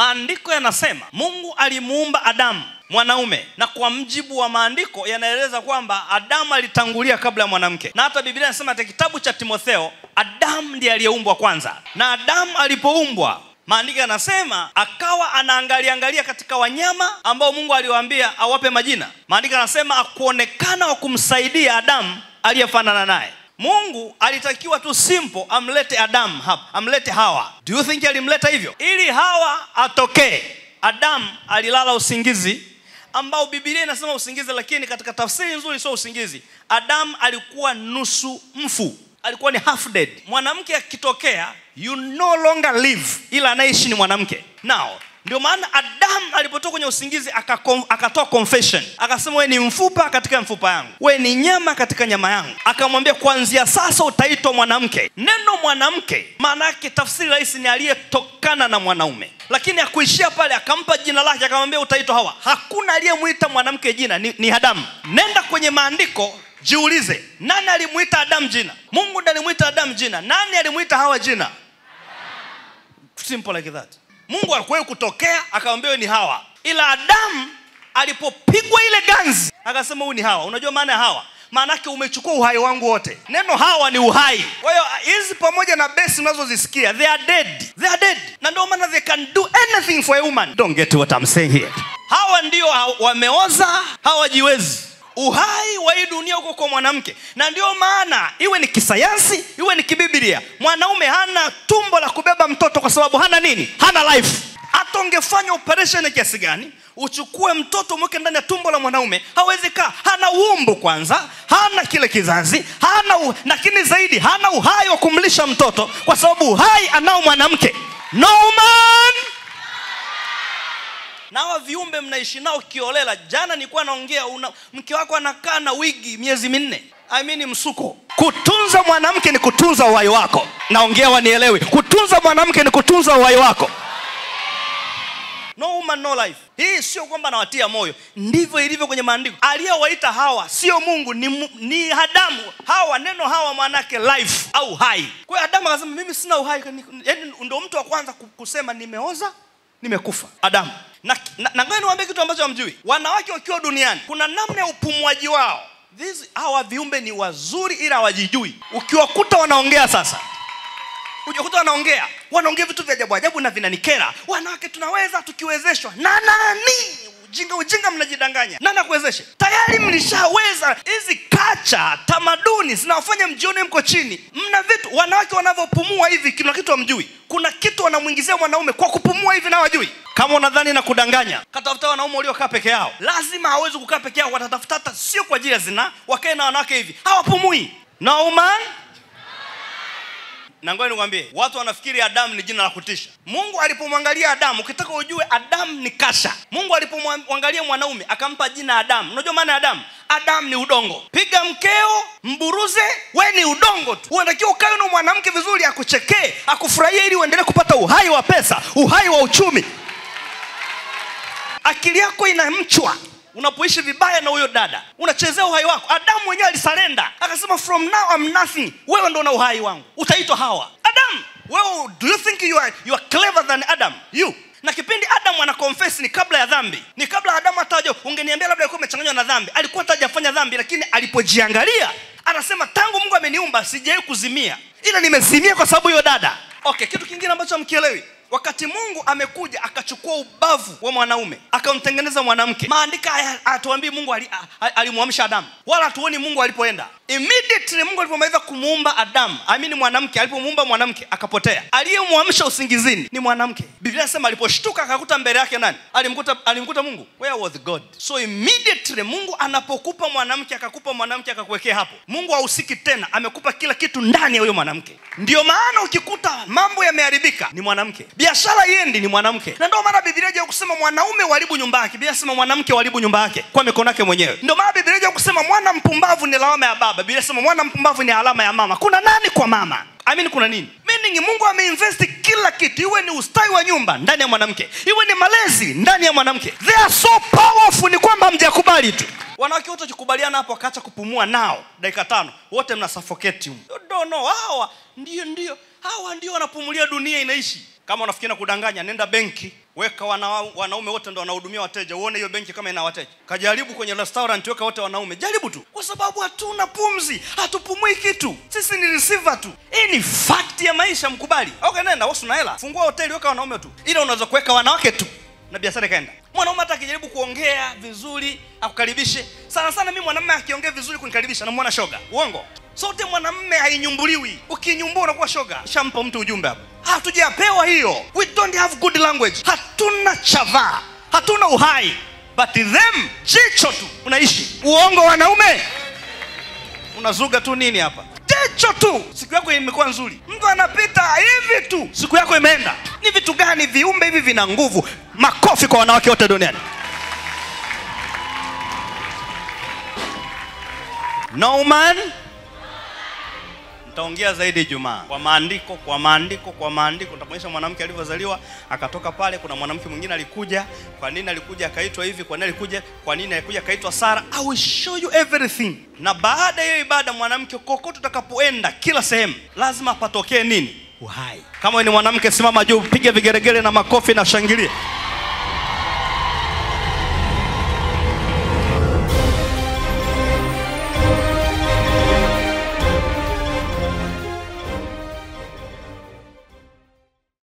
maandiko yanasema mungu alimuumba adamu mwanaume na kwa mjibu wa maandiko yanaeleza kwamba adamu alitangulia kabla ya mwanamke na hata biblia inasema katika kitabu cha timotheo adamu ndiye aliyeumbwa kwanza na adamu alipoumbwa maandiko yanasema akawa anaangalia angalia katika wanyama ambao mungu aliwaambia awape majina maandiko yanasema akuonekana wa kumsaidia adamu aliyefanana naye mungu alitakiwa tu simple amlete adamu hapa amlete hawa do you think alimleta hivyo ili hawa atokee adamu alilala usingizi ambao bibilia inasema usingizi lakini katika tafsiri nzuri sio usingizi adamu alikuwa nusu mfu alikuwa ni half dead mwanamke akitokea you no longer live ila anaishi ni mwanamke now ndio maana adamu alipotoka kwenye usingizi akakon- akatoa confession akasema we ni mfupa katika mfupa yangu we ni nyama katika nyama yangu akamwambia kuanzia sasa utaitwa mwanamke neno mwanamke maana yake tafsiri rahisi ni aliyetokana na mwanaume lakini akuishia pale akampa jina lake akamwambia utaitwa hawa hakuna aliyemwita mwanamke jina ni, ni adamu nenda kwenye maandiko jiulize nani alimwita adamu jina mungu ndiye alimwita adamu jina nani alimwita hawa jina simple like that mungu alikuwahi kutokea akamwambia "Wewe ni hawa ila adamu alipopigwa ile ganzi akasema huyu ni hawa unajua maana ya hawa maanake umechukua uhai wangu wote neno hawa ni uhai kwa hiyo hizi pamoja na besi unazozisikia they are dead they are dead na ndio maana they can do anything for a woman don't get what I'm saying here hawa ndio ha- wameoza hawajiwezi uhai wa hii dunia uko kwa mwanamke na ndio maana iwe ni kisayansi iwe ni kibiblia mwanaume hana tumbo la kubeba mtoto kwa sababu hana nini hana life hata ungefanya operation ya kiasi gani uchukue mtoto mweke ndani ya tumbo la mwanaume hawezi kaa hana umbu kwanza hana kile kizazi hana u... lakini zaidi hana uhai wa kumlisha mtoto kwa sababu uhai anao mwanamke no man na hawa viumbe mnaishi nao kiolela jana nilikuwa naongea una, mke wako anakaa na wigi miezi minne I mean msuko kutunza mwanamke ni kutunza uhai wako naongea wanielewi kutunza mwanamke ni kutunza uhai wako no woman no life hii sio kwamba nawatia moyo ndivyo ilivyo kwenye maandiko aliyewaita hawa sio mungu ni, mu- ni adamu hawa neno hawa maanake life au hai kwa hiyo adamu akasema mimi sina uhai yaani ndo mtu wa kwanza ku- kusema nimeoza nimekufa adamu na, na, na ngoja niwaambie kitu ambacho hamjui wanawake wakiwa duniani kuna namna ya upumuaji wao These, hawa viumbe ni wazuri ila hawajijui ukiwakuta wanaongea sasa ujakuta wanaongea wanaongea vitu vya ajabu ajabu na vinanikera wanawake tunaweza tukiwezeshwa na nani ujinga ujinga mnajidanganya nani akuwezeshe tayari mlishaweza hizi kacha tamaduni zinawafanya mjione mko chini mna vitu wanawake wanavyopumua hivi kuna kitu hamjui kuna kitu wanamwingizia mwanaume kwa kupumua hivi na wajui kama unadhani na kudanganya katafuta wanaume waliokaa peke yao lazima hawezi kukaa peke yao watatafuta hata sio kwa ajili ya zina wakae na wanawake hivi hawapumui no man na ngoja nikwambie watu wanafikiri adamu ni jina la kutisha mungu alipomwangalia adamu ukitaka ujue adamu ni kasha mungu alipomwangalia mwanaume akampa jina adamu unajua maana ya adamu adamu ni udongo piga mkeo mburuze we ni udongo tu unatakiwa ukawe na mwanamke vizuri akuchekee akufurahie ili uendelee kupata uhai wa pesa uhai wa uchumi akili yako inamchwa unapoishi vibaya na huyo dada unachezea uhai wako adamu mwenyewe alisalenda akasema from now I'm nothing wewe ndo na uhai wangu utaitwa hawa adam wewe do you think you are, you are clever than adam you na kipindi adamu ana confess ni kabla ya dhambi ni kabla adamu hataja ungeniambia labda alikuwa amechanganywa na dhambi alikuwa hatajafanya dhambi lakini alipojiangalia anasema tangu mungu ameniumba sijawai kuzimia ila nimezimia kwa sababu hiyo dada okay kitu kingine ambacho hamkielewi wakati mungu amekuja akachukua ubavu wa mwanaume akamtengeneza mwanamke maandika haya hatuambii mungu ali- a- a- alimwamsha adamu wala hatuoni mungu alipoenda immediately mungu alipomaliza kumuumba adamu amini mwanamke alipomuumba mwanamke akapotea aliyemwamsha usingizini ni mwanamke biblia inasema aliposhtuka akakuta mbele yake nani alimkuta, alimkuta mungu where was god so immediately mungu anapokupa mwanamke akakupa mwanamke akakuwekea hapo mungu hahusiki tena amekupa kila kitu ndani ya huyo mwanamke ndio maana ukikuta mambo yameharibika ni mwanamke biashara iendi ni mwanamke na ndio maana biblia ja kusema mwanaume waribu nyumba yake biblia inasema mwanamke waribu nyumba yake kwa mikono yake mwenyewe ndio maana biblia ja kusema mwana mpumbavu ni lawama ya baba biblia inasema mwana mpumbavu ni alama ya mama kuna nani kwa mama amini kuna nini meaning mungu ameinvesti kila kitu iwe ni ustawi wa nyumba ndani ya mwanamke iwe ni malezi ndani ya mwanamke they are so powerful ni kwamba hamjakubali tu wanawake wote wakikubaliana hapo wakaacha kupumua nao dakika tano wote mna suffocate humu. You don't know hawa ndio ndio hawa ndio wanapumulia dunia inaishi kama unafikiri na kudanganya nenda benki weka wana, wanaume wote ndo wanahudumia wateja uone hiyo benki kama ina wateja kajaribu kwenye restaurant weka wote wanaume jaribu tu kwa sababu hatuna pumzi hatupumui kitu sisi ni receiver tu hii ni fact ya maisha mkubali okay nenda wasi una hela fungua hoteli weka wanaume tu ila unaweza kuweka wanawake tu na biashara ikaenda mwanaume hata akijaribu kuongea vizuri akukaribishe sana sana mimi mwanamume akiongea vizuri kunikaribisha namwona shoga uongo sote mwanamume hainyumbuliwi ukinyumbua unakuwa shoga shampa mtu ujumbe hapo hatujapewa hiyo we don't have good language hatuna chavaa hatuna uhai but them jicho tu unaishi uongo wanaume unazuga tu nini hapa jicho tu siku yako imekuwa nzuri mtu anapita hivi tu siku yako imeenda ni vitu gani viumbe hivi vina nguvu makofi kwa wanawake wote duniani no man nitaongea zaidi Ijumaa kwa maandiko, kwa maandiko, kwa maandiko. Nitakuonyesha mwanamke alivyozaliwa akatoka pale. Kuna mwanamke mwingine alikuja, kwa nini alikuja akaitwa hivi, kwa nini alikuja, kwa nini alikuja akaitwa Sara. I will show you everything. Na baada ya hiyo ibada, mwanamke kokote utakapoenda, kila sehemu, lazima patokee nini? Uhai. Kama wewe ni mwanamke, simama juu, piga vigeregere na makofi na shangilie.